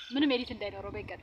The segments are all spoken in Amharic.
ምንም ኤዲት እንዳይኖረው በይቀጥ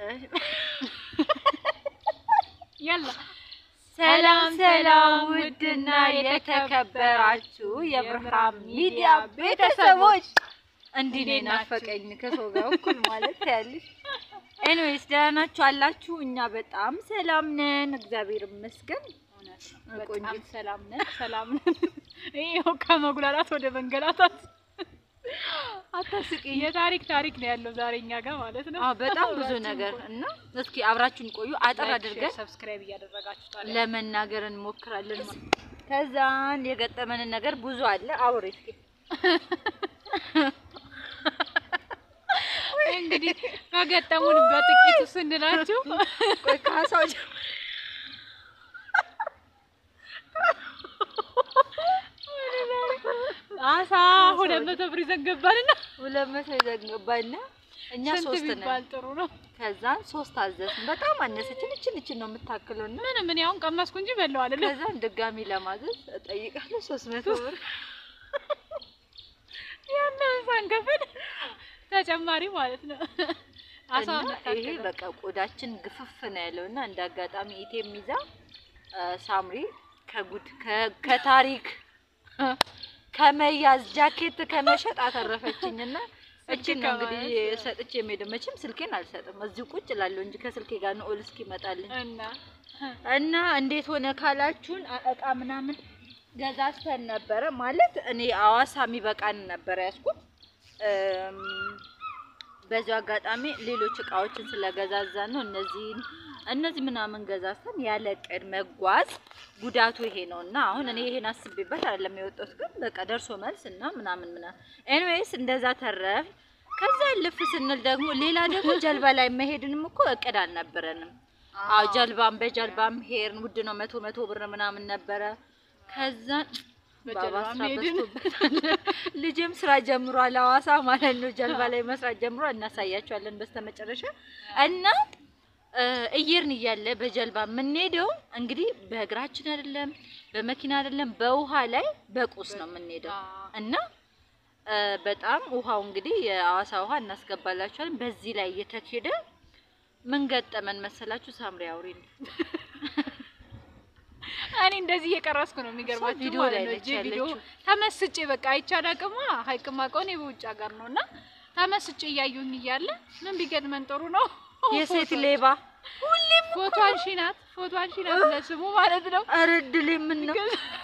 ያላ ሰላም ሰላም፣ ውድና የተከበራችሁ የብርሃን ሚዲያ ቤተሰቦች እንዲህ ነው የናፈቀኝ ከሰው ጋር እኩል ማለት ያለሽ። ኤኒዌይስ ደህና ናችሁ አላችሁ? እኛ በጣም ሰላም ነን፣ እግዚአብሔር ይመስገን። እውነት ነው። በጣም ቆንጂት። ሰላም ነን፣ ሰላም ነን። ይኸው ከመጉላላት ወደ መንገላታት አታስቂኝ። የታሪክ ታሪክ ነው ያለው ዛሬ እኛ ጋር ማለት ነው። አዎ በጣም ብዙ አብራችሁን ነገር ቆዩ። እና እስኪ አብራችሁን ቆዩ። አጠር ላይክ፣ አድርገን ሼር፣ ሰብስክራይብ እያደረጋችሁ ታዲያ ለመናገር እንሞክራለን። ከዛን የገጠመንን ነገር ብዙ አለ። አውሪ እስኪ። እንግዲህ ከገጠሙን በጥቂቱ ስንላችሁ ቆይ ካሳው ጀ- አሳ ሁለት መቶ ብር ይዘን ገባንና ሁለት መቶ ይዘን ገባና እኛ ስንት ሶስት ነን። ቢባል ጥሩ ነው? ከዛን ሶስት አዘዝን። በጣም አነሰችን። እችን እችን ነው የምታክለው እና ምን ምን ያውን ቀመስኩ እንጂ በለው አይደለም። ከዛን ድጋሚ ለማዘዝ እጠይቃለሁ ሶስት መቶ ብር ያንን ሳንከፍል ተጨማሪ ማለት ነው። አሳው እና ይሄ በቃ ቆዳችን ግፍፍ ነው ያለው እና እንደ አጋጣሚ ኢቴም ይዛ አ፣ ሳምሪ ከጉድ ከ- ከታሪክ ከመያዝ ጃኬት ከመሸጥ አተረፈችኝ እና እችን ነው እንግዲህ ከመያዝ። ሰጥቼ የምሄደው። መቼም ስልኬን አልሰጥም እዚሁ ቁጭ እላለሁ እንጂ ከስልኬ ጋር ነው ኦል እስኪመጣልኝ እና እና እንዴት ሆነ ካላችሁን አ- እቃ ምናምን ገዛዝተን ነበረ። ማለት እኔ አዋሳ የሚበቃን ነበረ ያዝኩት። እም፣ በዚሁ አጋጣሚ ሌሎች እቃዎችን ስለገዛዛን ነው እነዚህን እነዚህ ምናምን ገዛዝተን ያለ እቅድ መጓዝ ጉዳቱ ይሄ ነው እና አሁን እኔ ይሄን አስቤበት አይደለም የወጣሁት፣ ግን በቃ ደርሶ መልስ እና ምናምን ምናምን ኤኒዌይስ እንደዛ ተረፍ። ከዛ ልፍ ስንል ደግሞ ሌላ ደግሞ ጀልባ ላይ መሄድንም እኮ እቅድ አልነበረንም። አዎ ጀልባም በጀልባም ሄርን ውድ ነው፣ መቶ መቶ ብር ምናምን ነበረ። ከዛ በጀልባ ባባ ስራ መሄድን በዝቶበታል። ልጅም ስራ ጀምሯል፣ ሐዋሳ ማለት ነው። ጀልባ ላይ መስራት ጀምሯል። እናሳያቸዋለን በስተመጨረሻ እና እ፣ እየርን እያለ በጀልባ የምንሄደው እንግዲህ በእግራችን አይደለም፣ በመኪና አይደለም፣ በውሃ ላይ በቁስ ነው የምንሄደው እና እ፣ በጣም ውሃው እንግዲህ የሐዋሳ ውሃ እናስገባላችኋለን። በዚህ ላይ እየተኬደ ምን ገጠመን መሰላችሁ? ሳምሪ አውሪ ነው እኔ እንደዚህ እየቀረስኩ ነው የሚገርማችሁ ቪዲዮ ማለት ላይ ነው። ነች እጄ ቪዲዮ ያለችው። ተመስጬ በቃ አይቻል አቅማ ሀይቅማ ቀውን በውጭ ሀገር ነው እና ተመስጬ እያዩኝ እያለ ምን ቢገጥመን ጥሩ ነው የሴት ሌባ ሁሌም ፎቶ አንሺ ናት ፎቶ አንሺ ናት ለስሙ ማለት ነው። ኧረ እድሌ ምን ነው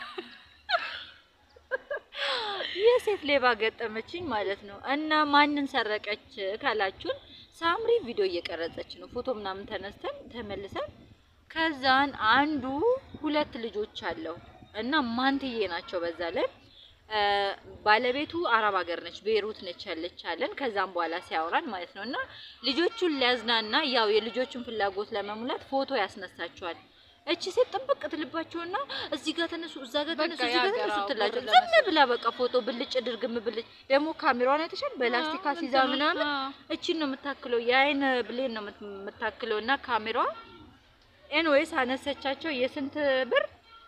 የሴት ሌባ ገጠመችኝ ማለት ነው። እና ማንን ሰረቀች ካላችሁን ሳምሪ ቪዲዮ እየቀረጸች ነው። ፎቶ ምናምን ተነስተን ተመልሰን ከዛን አንዱ ሁለት ልጆች አለው እና ማንትዬ ናቸው። በዛ ላይ እ፣ ባለቤቱ አረብ ሀገር ነች፣ ቤይሩት ነች ያለች አለን። ከዛም በኋላ ሲያወራን ማለት ነው እና ልጆቹን ሊያዝናና ያው የልጆቹን ፍላጎት ለመሙላት ፎቶ ያስነሳቸዋል። እቺ ሴት ጥብቅ ትልባቸውና እዚህ ጋር ተነሱ፣ እዛ ጋር በቃ ተነሱ፣ እዚህ ጋር የሀገር ተነሱ አዎ፣ ትላቸው። ብር ዝም ለመሰብሰብ። ብላ በቃ ፎቶ ብልጭ ድርግም ብልጭ። ደግሞ ካሜራዋን አይተሻል? በላስቲክ አስይዛ ምናምን እቺን ነው የምታክለው፣ የአይን ብሌን ነው የምት- የምታክለው እና ካሜራዋ ኤንዌይስ አነሰቻቸው። የስንት ብር?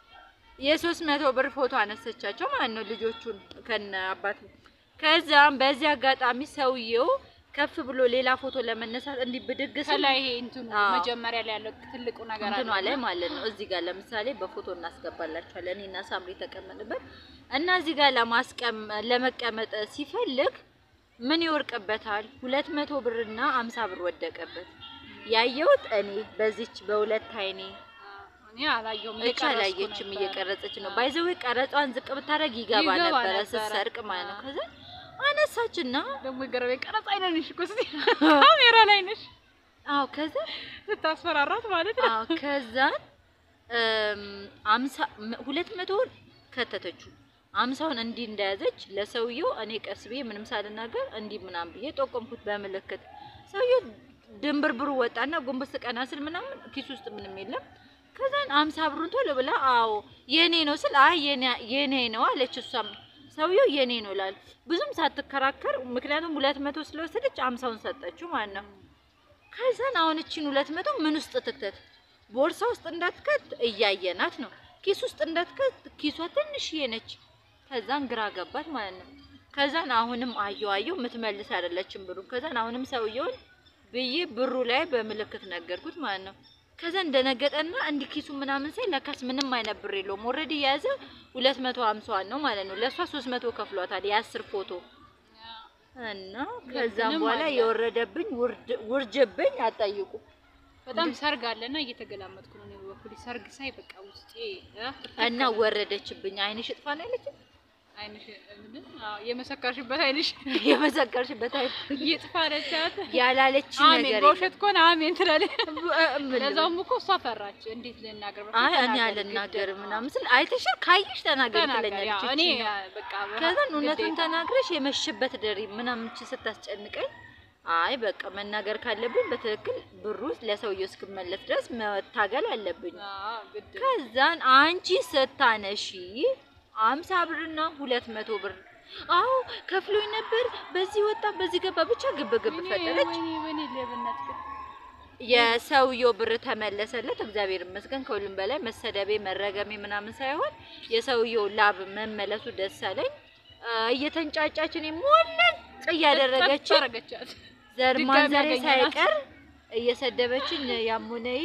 የሶስት መቶ ብር ፎቶ አነሰቻቸው ማለት ነው ልጆቹን ከነ አባቱ። ከዛም በዚህ አጋጣሚ ሰውየው ከፍ ብሎ ሌላ ፎቶ ለመነሳት እንዲህ ብድግ ሲል ከላይ ይሄ እንትኑ አዎ። መጀመሪያ ላይ ያለው ትልቁ ነገር እንትኗ አለ ላይ ማለት ነው። እዚህ ጋር ለምሳሌ በፎቶ እናስገባላችኋለን እኔና ሳምሪ የተቀመጥበት እና እዚህ ጋር ለማስቀም ለመቀመጥ ሲፈልግ ምን ይወርቅበታል? ሁለት መቶ ብርና አምሳ ብር ወደቀበት። ያየሁት እኔ በዚች በሁለት አይኔ እኔ አላየሁም። እቻ እየቀረስኩ ላየችም ነበር። እየቀረጸች ነው። ባይዘዌ ቀረጿን ዝቅ ብታደርግ ይገባ ይገባ ነበረ ነበረ። ስትሰርቅ ማለት ነው። አዎ። ከዛ አነሳችና ደግሞ የገረመኝ ቀረጻ አይነንሽ እኮ እስኪ ካሜራ ላይ ነሽ አዎ ከዛ ስታስፈራራት ማለት ነው። አዎ ከዛን እም፣ አምሳ ም- ሁለት መቶውን ከተተችው አምሳውን እንዲህ እንደያዘች ለሰውየው እኔ ቀስ ብዬ ምንም ሳልናገር እንዲህ ምናምን ብዬ ጠቆምኩት በምልክት። ሰውየው ድንብርብሩ ወጣና ጎንበስ ቀና ስል ምናምን ኪስ ውስጥ ምንም የለም። ከዛን አምሳ ብሩን ቶሎ ብላ አዎ የኔ ነው ስል አይ የኔ- የኔ ነው አለች። እሷም ሰውየው የኔ ነው ላል ብዙም ሳትከራከር ምክንያቱም ሁለት መቶ ስለወሰደች አምሳውን ሰጠችው ማለት ነው። ከዛን አሁን እቺን ሁለት መቶ ምን ውስጥ ትክተት? ቦርሳ ውስጥ እንዳትከት እያየናት ነው። ኪስ ውስጥ እንዳትከት ኪሷ ትንሽዬ ነች። ከዛን ግራ ገባት ማለት ነው። ከዛን አሁንም አየው አየው የምትመልስ አይደለችም ብሩ። ከዛን አሁንም ሰውየውን ብዬ ብሩ ላይ በምልክት ነገርኩት ማለት ነው። ከዛ እንደነገጠና እንዲህ ኪሱ ምናምን ሳይ ለካስ ምንም አይነት ብር የለውም። ኦልሬዲ የያዘ ሁለት መቶ ሀምሳዋን ነው ማለት ነው። ለእሷ ሶስት መቶ ከፍሏታል የአስር ፎቶ እና ከዛም ምንም በኋላ አለ። የወረደብኝ ውርድ- ውርጅብኝ አጠይቁ በጣም ሰርግ አለና እየተገላመጥኩ ነው እኔ በበኩሌ ሰርግ ሳይ በቃ ውስጤ እ፣ እና ወረደችብኝ። አይንሽ እጥፋ ነው ያለችኝ። አይንሽ ምንድን አዎ የመሰከርሽበት አይንሽ የመሰከርሽበት አይ ይጥፋ አለቻት። ያላለች አሜን ነገር በውሸት ከሆነ አሜን ትላለች። የለም። ለዛውም እኮ እሷ ፈራች። እንዴት ልናገር በፊት አይ እኔ ተናገሪ፣ አልናገርም ግድ ነው። ምናምን ስል አይተሻል፣ ካየሽ ተናገሪ ተናገሪ። ትለኛለች። አዎ፣ እኔ እቺ ነው። በቃ ከዛን እውነቱን ግዴታ። ተናግረሽ የመሸበት ደሪ ምናምን እቺ ስታስጨንቀኝ አይ በቃ መናገር ካለብኝ በትክክል ብሩ ለሰውየው እስክመለስ ድረስ መታገል አለብኝ። አዎ፣ ግድ ነው። ከዛን አንቺ ስታነሺ አምሳ ብርና ሁለት መቶ ብር አዎ ከፍሎኝ ነበር፣ በዚህ ወጣ በዚህ ገባ፣ ብቻ ግብ ግብ ወይኔ፣ ፈጠረች። ወይኔ፣ ወይኔ ሌብነት ግን የሰውየው ብር ተመለሰለት። እግዚአብሔር ይመስገን። ከሁሉም በላይ መሰደቤ መረገሜ ምናምን ሳይሆን የሰውየው ላብ መመለሱ ደስ አለኝ። አ፣ እየተንጫጫች እኔ ሞለጭ እያደረገች ጠፍ አደረገቻት። ዘር ድጋሚ ማንዘሬ ያገኘናት። ሳይቀር እየሰደበችኝ ያሙነይ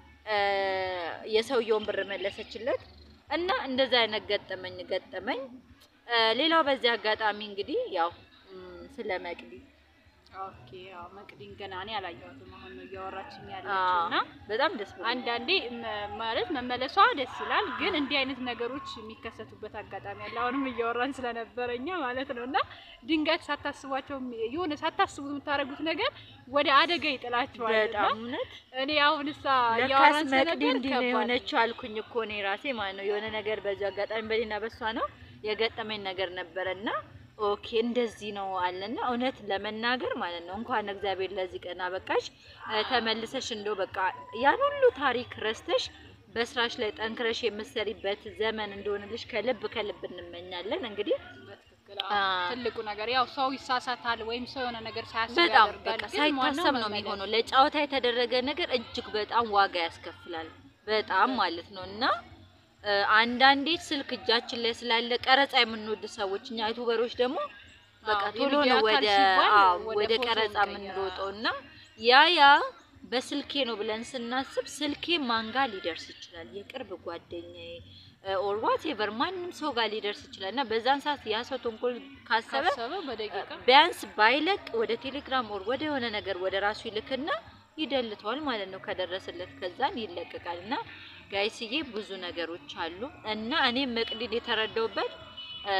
የሰውየውን ብር መለሰችለት እና እንደዛ አይነት ገጠመኝ ገጠመኝ። አ፣ ሌላው በዚህ አጋጣሚ እንግዲህ ያው ም፣ ስለ መቅዲ ኦኬ፣ አዎ፣ መቅዲን ገና እኔ አላየኋትም። አሁን ነው እያወራችኝ አ፣ ያለችው እና በጣም ደስ ብሎኛል። አንዳንዴ መ- ማለት መመለሷ ደስ ይላል፣ ግን እንዲህ አይነት ነገሮች የሚከሰቱበት አጋጣሚ አለ። አሁንም እያወራን ስለነበረኛ ማለት ነው እና ድንገት ሳታስቧቸው የሆነ ሳታስቡት የምታደርጉት ነገር ወደ አደጋ ይጥላችኋል። እና በጣም እውነት እኔ አሁን እሳ ለካስ እያወራን መቅዲ ስለነበር እንዲህ ነው ከባድ ነው። የሆነችው አልኩኝ እኮ እኔ ራሴ ማለት ነው። የሆነ ነገር በዚህ አጋጣሚ በሌና በሷ ነው የገጠመኝ ነገር ነበረና ኦኬ እንደዚህ ነው አለና እውነት ለመናገር ማለት ነው እንኳን እግዚአብሔር ለዚህ ቀን አበቃሽ። እ፣ ተመልሰሽ እንደው በቃ ያን ሁሉ ታሪክ ረስተሽ በስራሽ ላይ ጠንክረሽ የምትሰሪበት ዘመን እንደሆነልሽ ከልብ ከልብ እንመኛለን። እንግዲህ በትክክል አ፣ አዎ። ትልቁ ነገር ያው ሰው ይሳሳታል ወይም ሰው የሆነ ነገር ሳያስብ በጣም ያደርጋል። በቃ ግን ዋናው ሳይታሰብ ነው መመለስ የሚሆነው። ለጨዋታ የተደረገ ነገር እጅግ በጣም ዋጋ ያስከፍላል። በጣም ማለት ነው እና እ፣ አንዳንዴ ስልክ እጃችን ላይ ስላለ ቀረጻ የምንወድ ሰዎች እኛ ዩቱበሮች ደግሞ በቃ አዎ፣ ቶሎ የቪዲዮ ነው አካል ወደ ሲባል አዎ ወደ ወደ ፎቶ ቀረጻ እንቀይራለን። የምንሮጠው እና ያ ያ በስልኬ ነው ብለን ስናስብ ስልኬ ማን ጋር ሊደርስ ይችላል? የቅርብ ጓደኛዬ ኦር ዋቴቨር ማንም ሰው ጋር ሊደርስ ይችላል እና በዛን ሰዓት ያ ሰው ተንኮል ካሰበ ካሰበ በደቂቃ ቢያንስ ባይለቅ ወደ ቴሌግራም ወር ወደ የሆነ ነገር ወደ ራሱ ይልክና ይደልተዋል ማለት ነው። ከደረሰለት ከዛን ይለቀቃል። እና ጋይስዬ ብዙ ነገሮች አሉ እና እኔም መቅዲን የተረዳውበት እ፣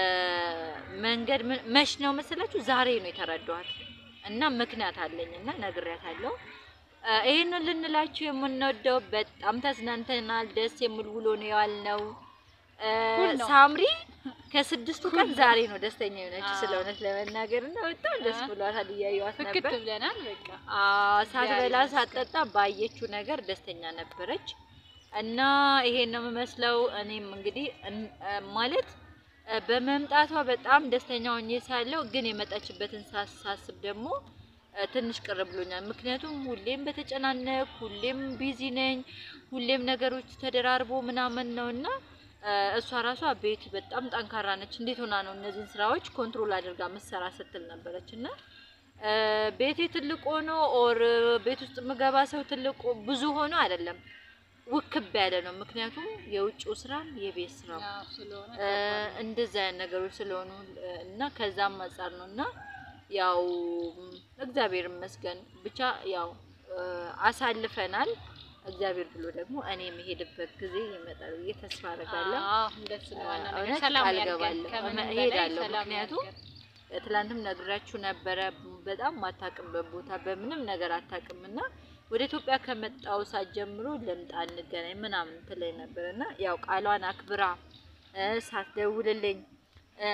መንገድ ምን- መች ነው መሰላችሁ? ዛሬ ነው የተረዳኋት እና ምክንያት አለኝ እና ነግሬያታለሁ። እ፣ ይሄንን ልንላችሁ የምንወደው በጣም ተዝናንተናል። ደስ የሚል ውሎ ነው የዋልነው። እ፣ ሁል ነው። ሳምሪ ከስድስቱ ቀን ዛሬ ነው ደስተኛ የሆነች አዎ። ስለ እውነት ለመናገር እና በጣም ደስ አ- ብሏታል። እያየኋት ፍክት ነበር። ብለናል። በቃ አዎ፣ ሳትበላ እግዚአብሔር ሳትጠጣ ባየችው ነገር ደስተኛ ነበረች እና ይሄን ነው የምመስለው። እኔም እንግዲህ እን- እ፣ ማለት እ፣ በመምጣቷ በጣም ደስተኛ ሆኜ ሳለሁ ግን የመጣችበትን ሳስ- ሳስብ ደግሞ እ፣ ትንሽ ቅር ብሎኛል። ምክንያቱም ሁሌም በተጨናነቅ ሁሌም ቢዚ ነኝ፣ ሁሌም ነገሮች ተደራርቦ ምናምን ነው እና እ፣ እሷ ራሷ ቤት በጣም ጠንካራ ነች። እንዴት ሆና ነው እነዚህን ስራዎች ኮንትሮል አድርጋ ምሰራ ስትል ነበረች እና እ፣ ቤቴ ትልቅ ሆኖ ኦር ቤት ውስጥ ምገባ ሰው ትልቅ ብዙ ሆኖ አይደለም ውክብ ያለ ነው። ምክንያቱም የውጭው ስራም የቤት ስራም ያው ስለሆነ እ፣ እንደዛ አይነት ነገሮች ስለሆኑ እ፣ እና ከዛም አንጻር ነው እና ያው ም፣ እግዚአብሔር ይመስገን ብቻ ያው እ፣ አሳልፈናል። እግዚአብሔር ብሎ ደግሞ እኔ የምሄድበት ጊዜ ይመጣል ብዬ ተስፋ አደርጋለሁ። አዎ እንደሱ ነው። ዋና ነገር እውነት ሰላም ቃል ያድርገን። እገባለሁ። ከምንም እመ- በላይ እሄዳለሁ። ሰላም ምክንያቱም ያድርገን። ትላንትም ነግራችሁ ነበረ። በጣም ማታቅምበት ቦታ በምንም ነገር አታቅምና ወደ ኢትዮጵያ ከመጣው ሰዓት ጀምሮ ልምጣ እንገናኝ ምናምን ትለኝ ነበር እና ያው ቃሏን አክብራ እ፣ ሳትደውልልኝ እ፣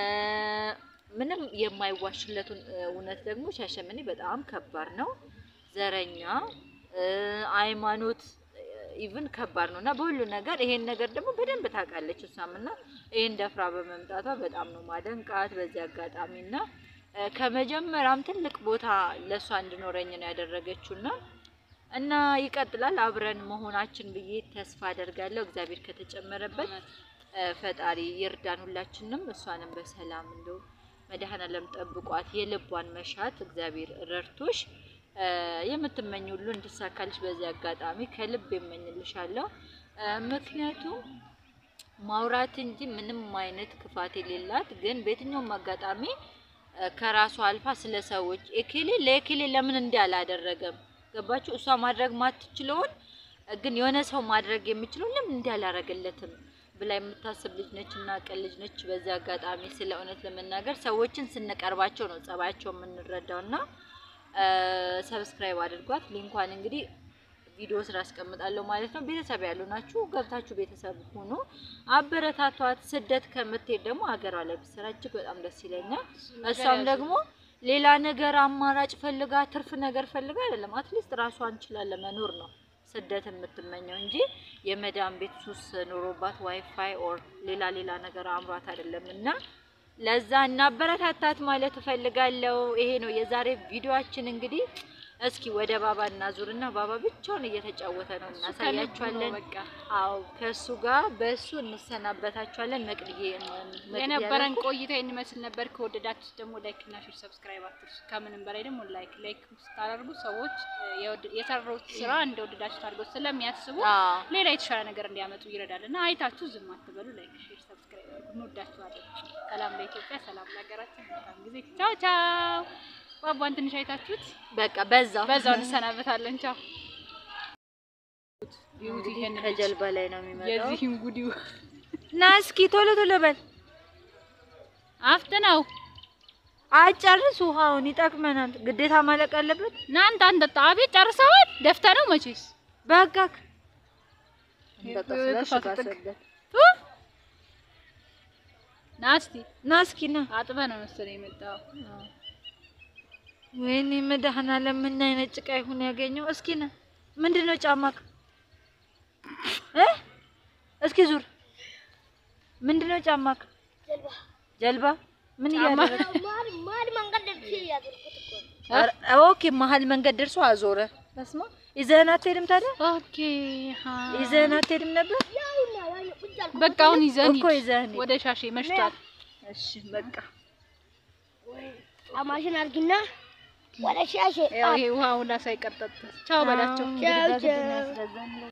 ምንም የማይዋሽለቱን እ፣ እውነት ደግሞ ሻሸመኔ በጣም ከባድ ነው። ዘረኛ እ፣ ሃይማኖት ኢቭን ከባድ ነው እና በሁሉ ነገር ይሄን ነገር ደግሞ በደንብ ታውቃለች እሷም እና ይሄን ደፍራ በመምጣቷ በጣም ነው ማደንቃት በዚህ አጋጣሚ እና እ፣ ከመጀመሪያም ትልቅ ቦታ ለእሷ እንድኖረኝ ነው ያደረገችው እና እና ይቀጥላል አብረን መሆናችን ብዬ ተስፋ አደርጋለሁ። እግዚአብሔር ከተጨመረበት እውነት እ፣ ፈጣሪ ይርዳን ሁላችንም። እሷንም በሰላም እንደው መድኃኔዓለም ጠብቋት የልቧን መሻት እግዚአብሔር ረድቶሽ እ፣ የምትመኝ ሁሉ እንዲሳካልሽ በዚህ አጋጣሚ ከልብ የመኝልሻለሁ። እ፣ ምክንያቱም ማውራት እንጂ ምንም አይነት ክፋት የሌላት ግን በየትኛውም አጋጣሚ እ፣ ከራሷ አልፋ ስለ ሰዎች ኤኬሌ ለኤኬሌ ለምን እንዲህ አላደረገም ገባችሁ? እሷ ማድረግ ማትችለውን እ፣ ግን የሆነ ሰው ማድረግ የሚችለውን ለምን እንዲህ አላረገለትም ብላ የምታስብ ልጅ ነች እና ቀን ልጅ ነች። በዚህ አጋጣሚ ስለ እውነት ለመናገር ሰዎችን ስንቀርባቸው ነው ጸባያቸው የምንረዳው እና ሰብስክራይብ አድርጓት። ሊንኳን እንግዲህ ቪዲዮ ስራ አስቀምጣለሁ ማለት ነው። ቤተሰብ ያሉ ናችሁ ገብታችሁ ቤተሰብ ሁኑ፣ አበረታቷት። ስደት ከምትሄድ ደግሞ ሀገሯ ላይ ብትሰራ እጅግ በጣም ደስ ይለኛል። እሷም ደግሞ ሌላ ነገር አማራጭ ፈልጋ ትርፍ ነገር ፈልጋ አይደለም፣ አትሊስት ራሷን ችላ ለመኖር ነው ስደት የምትመኘው እንጂ የመዳን ቤት ሱስ ኑሮባት ዋይፋይ ኦር ሌላ ሌላ ነገር አምሯት አይደለም እና ለዛ እናበረታታት ማለት እፈልጋለሁ። ይሄ ነው የዛሬ ቪዲዮአችን። እንግዲህ እስኪ ወደ ባባ እናዙርና ባባ ብቻውን እየተጫወተ ነው እናሳያችኋለን። በቃ አዎ ከሱ ጋር በሱ እንሰናበታችኋለን። መቅድዬ የነበረን ቆይታ የሚመስል ነበር። ከወደዳችሁ ደግሞ ላይክ እና ሼር ሰብስክራይብ አትርሱ። ከምንም በላይ ደግሞ ላይክ ላይክ ስታደርጉ ሰዎች የወድ- የሰራሁት ስራ እንደወደዳችሁ አድርገው ስለሚያስቡ አዎ ሌላ የተሻለ ነገር እንዲያመጡ ይረዳል እና አይታችሁ ዝም አትበሉ። ላይክ ሼር ሰብስክራይብ አድርጉ። እንወዳችኋለን። ሰላም ለኢትዮጵያ፣ ሰላም ለሀገራችን። መልካም ጊዜ። ቻው ቻው። ባባን ትንሽ አይታችሁት በቃ በዛው በዛው እንሰናበታለን። ቻው። ቢዩቲ እንግዲህ ይሄን ልጅ ከጀልባ ላይ ነው የሚመጣው። የዚህን ጉዲው ና እስኪ ቶሎ ቶሎ በል አፍጥነው አጨርስ። ውሃውን ይጠቅመናል። ግዴታ ማለቅ አለበት። እናንተ አንተ አቤት ጨርሰዋል። ደፍተ ነው መቼስ በቃ ክፋት ጥግ። ና እስቲ ና እስኪ ና። አጥበ ነው መሰለኝ የመጣው። ወይኔ መድኃኒዓለም ምን አይነት ጭቃ ይሁን ያገኘው። እስኪ ና። ምንድን ነው ጫማክ እ እስኪ ዙር። ምንድን ነው ጫማክ? ጀልባ ምን እያደረገ ኧረ፣ ኦኬ መሀል መንገድ ደርሶ አዞረ። በስመ አብ። ይዘህን አትሄድም ታዲያ? ኦኬ ሀ ይዘህን አትሄድም ነበር በቃ አሁን ይዘን እኮ ይዘህን ሂድ። ወደ ሻሼ መሽቷል። እሺ በቃ አማሽን አርጊና ወደ ሻሼ ያው ይሄ ውሃ ሁላ ሳይቀጠጥ ቻው በላቸው። ቻው ቻው ያስገዛን